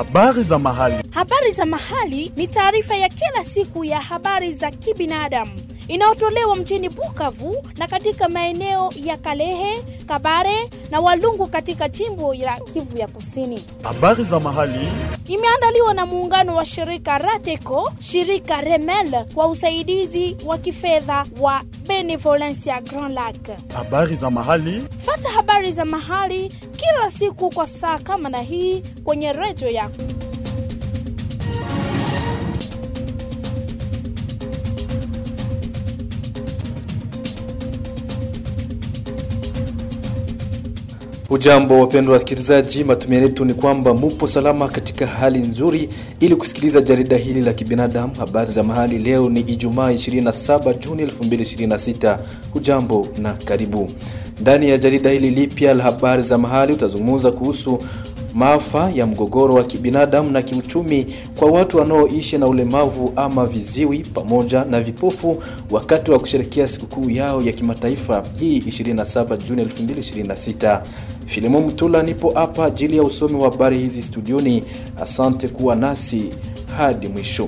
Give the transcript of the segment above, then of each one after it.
Habari za mahali. Habari za mahali ni taarifa ya kila siku ya habari za kibinadamu inayotolewa mjini Bukavu na katika maeneo ya Kalehe, Kabare na Walungu katika jimbo la Kivu ya Kusini. Habari za mahali. Imeandaliwa na muungano wa shirika Rateco, shirika Remel kwa usaidizi wa kifedha wa Benevolencia Grand Lac. Habari za mahali. Fata habari za mahali kila siku kwa saa kama na hii kwenye redio yako. Ujambo wapendwa wasikilizaji, matumaini yetu ni kwamba mupo salama katika hali nzuri, ili kusikiliza jarida hili la kibinadamu, habari za mahali. Leo ni Ijumaa 27 Juni 2026. Ujambo na karibu ndani ya jarida hili lipya la habari za mahali. Utazungumza kuhusu maafa ya mgogoro wa kibinadamu na kiuchumi kwa watu wanaoishi na ulemavu ama viziwi pamoja na vipofu wakati wa kusherekea sikukuu yao ya kimataifa hii 27 Juni 2026. Filimo Mtula nipo hapa ajili ya usomi wa habari hizi studioni. Asante kuwa nasi hadi mwisho.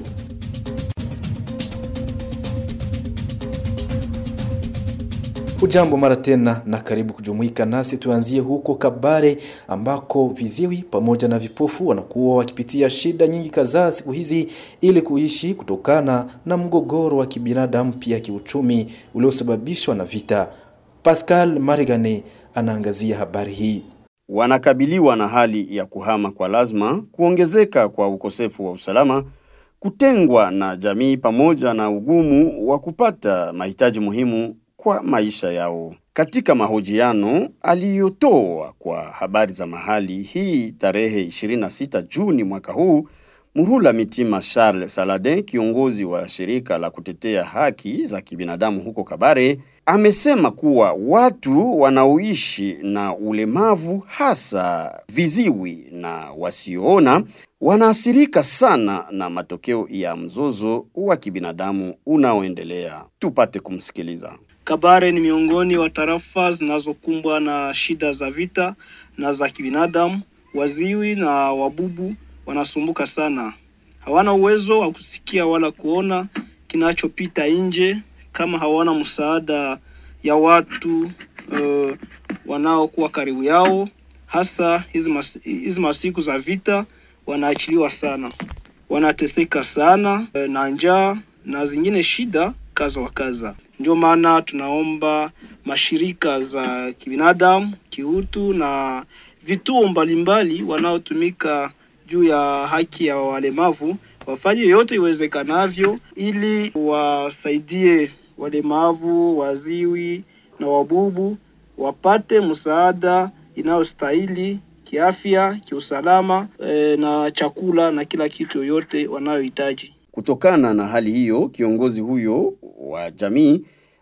Hujambo mara tena na karibu kujumuika nasi. Tuanzie huko Kabare ambako viziwi pamoja na vipofu wanakuwa wakipitia shida nyingi kadhaa siku hizi ili kuishi kutokana na mgogoro wa kibinadamu pia kiuchumi uliosababishwa na vita. Pascal Marigane anaangazia habari hii. Wanakabiliwa na hali ya kuhama kwa lazima, kuongezeka kwa ukosefu wa usalama, kutengwa na jamii pamoja na ugumu wa kupata mahitaji muhimu kwa maisha yao. Katika mahojiano aliyotoa kwa habari za mahali hii tarehe 26 Juni mwaka huu, Murula Mitima Charles Saladin, kiongozi wa shirika la kutetea haki za kibinadamu huko Kabare, amesema kuwa watu wanaoishi na ulemavu hasa viziwi na wasioona wanaathirika sana na matokeo ya mzozo wa kibinadamu unaoendelea. Tupate kumsikiliza. Kabare ni miongoni wa tarafa zinazokumbwa na shida za vita na za kibinadamu. Waziwi na wabubu wanasumbuka sana, hawana uwezo wa kusikia wala kuona kinachopita nje, kama hawana msaada ya watu uh, wanaokuwa karibu yao. Hasa hizi mas, hizi masiku za vita wanaachiliwa sana, wanateseka sana uh, na njaa na zingine shida kaza wa kaza. Ndio maana tunaomba mashirika za kibinadamu, kiutu na vituo mbalimbali wanaotumika juu ya haki ya walemavu wafanye yote iwezekanavyo ili wasaidie walemavu, waziwi na wabubu wapate msaada inayostahili kiafya, kiusalama e, na chakula na kila kitu yoyote wanayohitaji. Kutokana na hali hiyo, kiongozi huyo wa jamii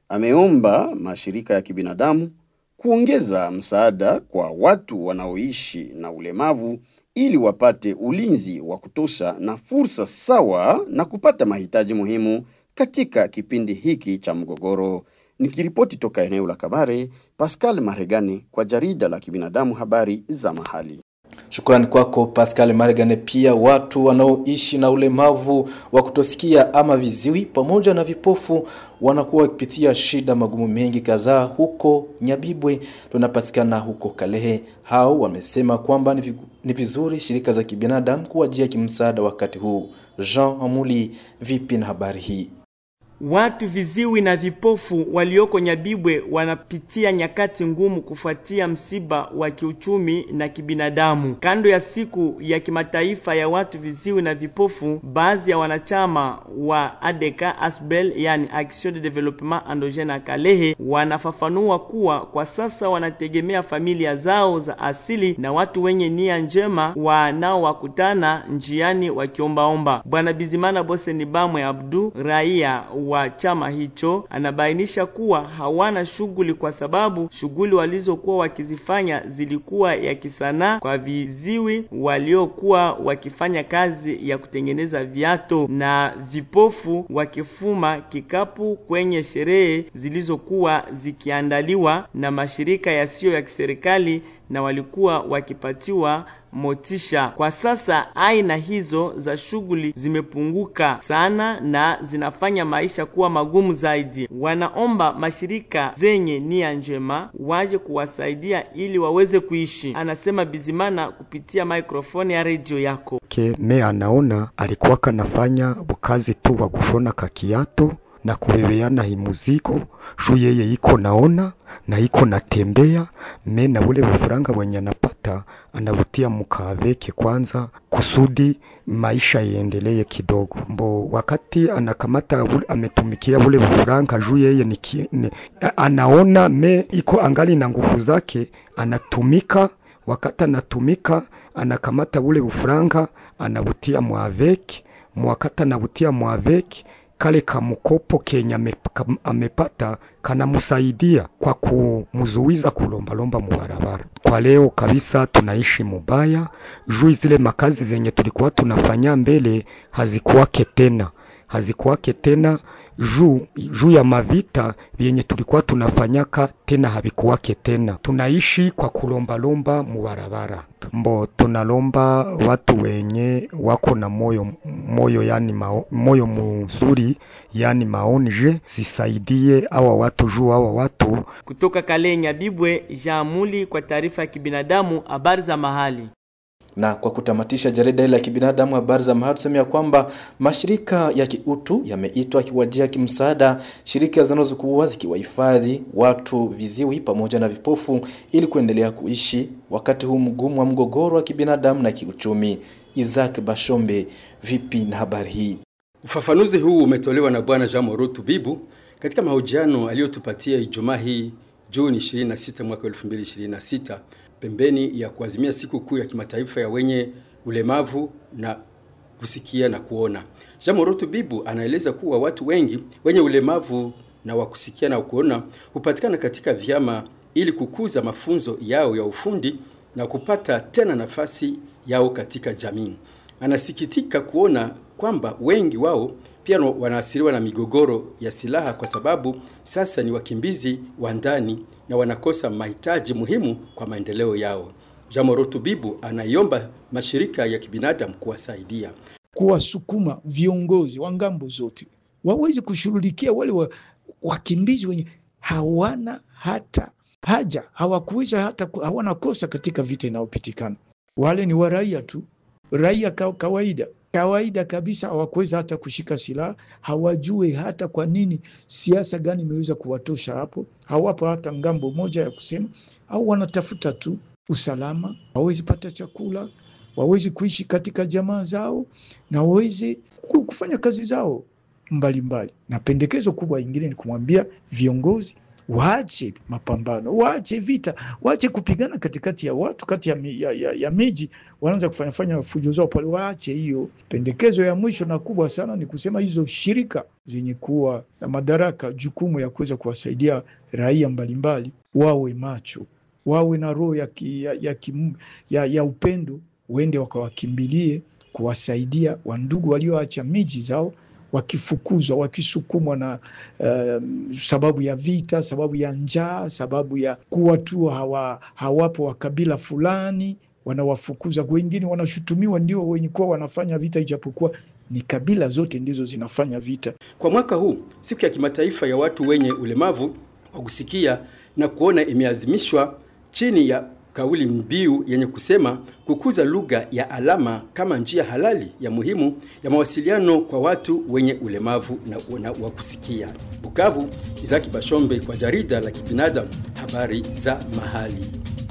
ameomba mashirika ya kibinadamu kuongeza msaada kwa watu wanaoishi na ulemavu ili wapate ulinzi wa kutosha na fursa sawa na kupata mahitaji muhimu katika kipindi hiki cha mgogoro. Nikiripoti toka eneo la Kabare, Pascal Maregani kwa jarida la kibinadamu habari za mahali. Shukrani kwako Pascal Margane. Pia watu wanaoishi na ulemavu wa kutosikia ama viziwi pamoja na vipofu wanakuwa wakipitia shida magumu mengi kadhaa huko Nyabibwe, tunapatikana huko Kalehe. Hao wamesema kwamba ni vizuri shirika za kibinadamu kuwajia kimsaada wakati huu. Jean Amuli, vipi na habari hii? Watu viziwi na vipofu walioko Nyabibwe wanapitia nyakati ngumu kufuatia msiba wa kiuchumi na kibinadamu. Kando ya siku ya kimataifa ya watu viziwi na vipofu, baadhi ya wanachama wa ADK Asbel, yani Action de Development Endogene Kalehe, wanafafanua kuwa kwa sasa wanategemea familia zao za asili na watu wenye nia njema wanaowakutana njiani wakiombaomba. Bwana Bizimana Boseni Bamwe Abdu, raia wa chama hicho anabainisha kuwa hawana shughuli kwa sababu shughuli walizokuwa wakizifanya zilikuwa ya kisanaa kwa viziwi waliokuwa wakifanya kazi ya kutengeneza viato na vipofu wakifuma kikapu kwenye sherehe zilizokuwa zikiandaliwa na mashirika yasiyo ya kiserikali na walikuwa wakipatiwa motisha. Kwa sasa aina hizo za shughuli zimepunguka sana na zinafanya maisha kuwa magumu zaidi. Wanaomba mashirika zenye nia njema waje kuwasaidia ili waweze kuishi, anasema Bizimana kupitia mikrofoni ya redio yako ke me anaona alikuwa kanafanya bukazi tu wa kushona kakiato na kubebeana himuzigo juu yeye iko naona na iko natembea me na ule bufuranga wenye anapata anabutia mukaveke kwanza kusudi maisha iendelee kidogo. Mbo wakati anakamata ule, ametumikia ule bufuranga juu yeye ni, ki- ni anaona me iko angali na nguvu zake, anatumika wakati anatumika anakamata ule bufuranga anabutia mwaveki mwakati anabutia mwaveki kale kamukopo kenye ame- kam- amepata kanamusaidia kwa kumuzuiza kulombalomba mubarabara. Kwa leo kabisa tunaishi mubaya juu zile makazi zenye tulikuwa tunafanya mbele hazikuwake tena, hazikuwake tena juu juu ya mavita vyenye tulikuwa tunafanyaka tena havikuwake tena. Tunaishi kwa kulombalomba mubarabara. Mbo tunalomba watu wenye wako na moyo moyo yani mao, moyo mzuri yani maonje zisaidie awa watu juu awa watu kutoka Kalenya. Bibwe Jamuli kwa taarifa ya kibinadamu, habari za mahali. Na kwa kutamatisha jarida hili la kibinadamu habari za mahali, tuseme ya kwamba mashirika ya kiutu yameitwa kiwajia kimsaada shirika zinazokuwa zikiwahifadhi watu viziwi pamoja na vipofu ili kuendelea kuishi wakati huu mgumu wa mgogoro wa kibinadamu na kiuchumi. Isaac Bashombe, vipi na habari hii? Ufafanuzi huu umetolewa na Bwana Jean Morotu Bibu katika mahojiano aliyotupatia Ijumaa hii Juni 26 mwaka 2026 pembeni ya kuazimia siku kuu ya kimataifa ya wenye ulemavu na kusikia na kuona. Jean Morotu Bibu anaeleza kuwa watu wengi wenye ulemavu na wa kusikia na kuona hupatikana katika vyama ili kukuza mafunzo yao ya ufundi na kupata tena nafasi yao katika jamii. Anasikitika kuona kwamba wengi wao pia wanaathiriwa na migogoro ya silaha kwa sababu sasa ni wakimbizi wa ndani na wanakosa mahitaji muhimu kwa maendeleo yao. Jamorotu Bibu anaiomba mashirika ya kibinadamu kuwasaidia kuwasukuma viongozi wa ngambo zote waweze kushughulikia wale wa, wakimbizi wenye hawana hata haja hawakuweza hata ku- hawana kosa katika vita inayopitikana. Wale ni waraia tu, raia ka, kawaida kawaida kabisa, hawakuweza hata kushika silaha, hawajue hata kwa nini siasa gani imeweza kuwatosha hapo, hawapo hata ngambo moja ya kusema, au wanatafuta tu usalama, wawezi pata chakula, wawezi kuishi katika jamaa zao na waweze ku- kufanya kazi zao mbalimbali mbali. Na pendekezo kubwa ingine ni kumwambia viongozi waache mapambano, waache vita, waache kupigana katikati ya watu, kati ya, mi- ya, ya, ya miji, wanaanza kufanya fanya fujo zao pale, waache hiyo. Pendekezo ya mwisho na kubwa sana ni kusema hizo shirika zenye kuwa na madaraka, jukumu ya kuweza kuwasaidia raia mbalimbali, wawe macho, wawe na roho ya, ki, ya, ya, kim- ya, ya upendo, wende wakawakimbilie kuwasaidia wandugu walioacha miji zao wakifukuzwa wakisukumwa na um, sababu ya vita, sababu ya njaa, sababu ya kuwa tu hawa, hawapo wa kabila fulani, wanawafukuza. Wengine wanashutumiwa ndio wenye kuwa wanafanya vita, ijapokuwa ni kabila zote ndizo zinafanya vita. Kwa mwaka huu, siku ya kimataifa ya watu wenye ulemavu wa kusikia na kuona imeazimishwa chini ya kauli mbiu yenye kusema kukuza lugha ya alama kama njia halali ya muhimu ya mawasiliano kwa watu wenye ulemavu na, na wa kusikia. Bukavu, Izaki Bashombe kwa jarida la kibinadamu, habari za mahali.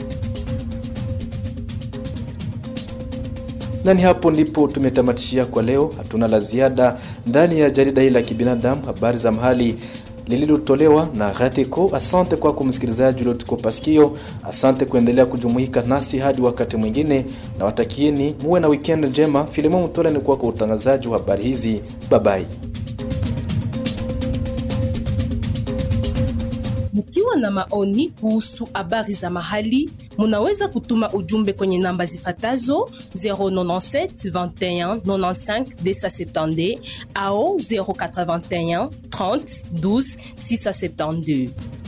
Na ni hapo ndipo tumetamatishia kwa leo. Hatuna la ziada ndani ya jarida hili la kibinadamu, habari za mahali lililotolewa na Gatiko. Asante kwako msikilizaji uliotukopa sikio. Asante kuendelea kujumuika nasi hadi wakati mwingine, na watakieni muwe na weekend njema. Filimon Mtola ni kwako utangazaji wa habari hizi. Babai. Mkiwa na maoni kuhusu habari za mahali, munaweza kutuma ujumbe kwenye namba zifatazo 097 21 95 270 au 081 30 12 672.